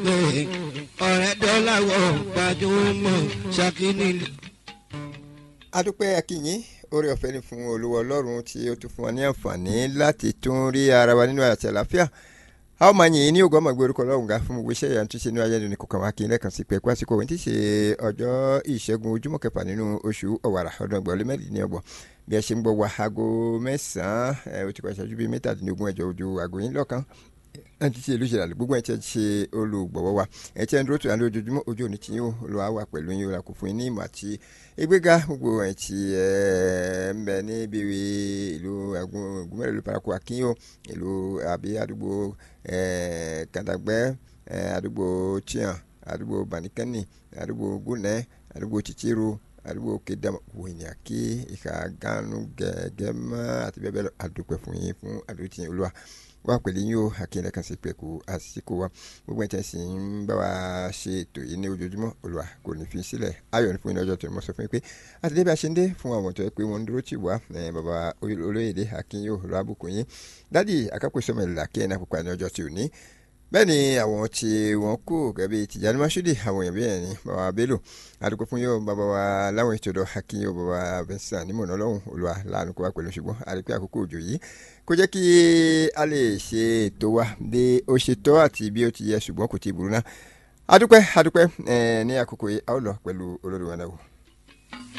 ọ̀rẹ́ dọ́là wọ̀ gbajúmọ̀ ṣàkíní. adúpẹ́ akínyìn orí ọ̀fẹ́ ni fún olúwa ọlọ́run tí ó tún fún wa ní àǹfààní láti tún rí ara wa nínú àti àlàáfíà a ó máa yìn ní ògùn ọmọ ìgbé orúkọ ọlọ́run ga fún gbogbo iṣẹ́ ìyanu tó ṣe ní ayélujára ní kọ̀ọ̀kan wa kí n lẹ́ẹ̀kan sí pé ẹ̀kú àsìkò òun ti ṣe ọjọ́ ìṣẹ́gun ojúmọ́ kẹfà nínú oṣù ọ̀wàrà ọdún ọgbọ̀n lé mẹ́rìndínlọ́gbọ̀n bí ẹ ṣe ń gbọ́ wa aago mẹ́sàn-án ó ti kọ́ ìṣẹ́jú bíi mẹ́tàdínlógún ẹ̀jọ̀ ojú aago yín lọ́kàn ẹ ti ṣe ìlú ìṣẹ̀lẹ̀ gbogbo ẹ̀ tí ẹ ti ṣe olùgbọ̀wọ́ wa ẹ ti ẹ ń dúró tó yà ní ojoojúmọ́ ojú òní tí yóò lọ wà pẹ̀lú yín ó kò fún yín ní ìmọ̀ àti ìgbéga gbogbo ẹ̀ tí ẹ ń bẹ níbi ìlú Ògùnmẹ́rẹ̀ ìlú paraku akínyó ìlú àbí àdúgbò kàdàgbẹ́ àdúgbò tiyan àdúgbò banikẹ́ni àdúgbò gúnẹ́ àdúgbò tìtìrú àdúgbò kédàmọ wònyà kí ìka ganu gẹ́gẹ́ mọ́ àti bẹ́ẹ̀ bẹ́ẹ̀ lọ àdúpẹ́ fún yín fún àdúró tìyín olúwa wá pẹ̀lú yín o akínyẹ̀lẹ̀ kan sí pẹ̀kú àsìkò wa gbogbo ẹ̀tẹ̀ sì ń bá wa ṣe ètò yìí ní ojoojúmọ́ olùwà kò ní fi sílẹ̀ ayọ̀ ní fún yín lọ́jọ́ tó ní mo sọ fún yín pé àtẹ̀lé bí a ṣe ń dé fún àwọn tó yẹ pé wọ́n ń dúró tì wá bàbá olóyèdè akínyó olùwàbùkún yín dádì akápò sọmọlẹ̀ àkíyẹn náà pupa ní ọjọ́ tí ò ní bẹ́ẹ̀ ni àwọn tí wọ́n kú gẹ́gẹ́ bí Tìjàní Masudi àwọn èèyàn bẹ́ẹ̀ ni bàbá Bello àdúgbò fún yóò bàbá wa láwọn ètò ọ̀dọ̀ akínyó bàbá bẹ́sà nímọ̀nà ọlọ́run olùwà láàánú kó wá pẹ̀lú ṣùgbọ́n àdúgbò àkókò òjò yìí kó jẹ́ kí a lè ṣe ètò wa bí ó ṣe tọ́ àti bí ó ti yẹ ṣùgbọ́n kò tí ì burú náà adúpẹ́ adúpẹ́ ní àkókò yìí a ó lọ pẹ̀lú olórí wa náà wò.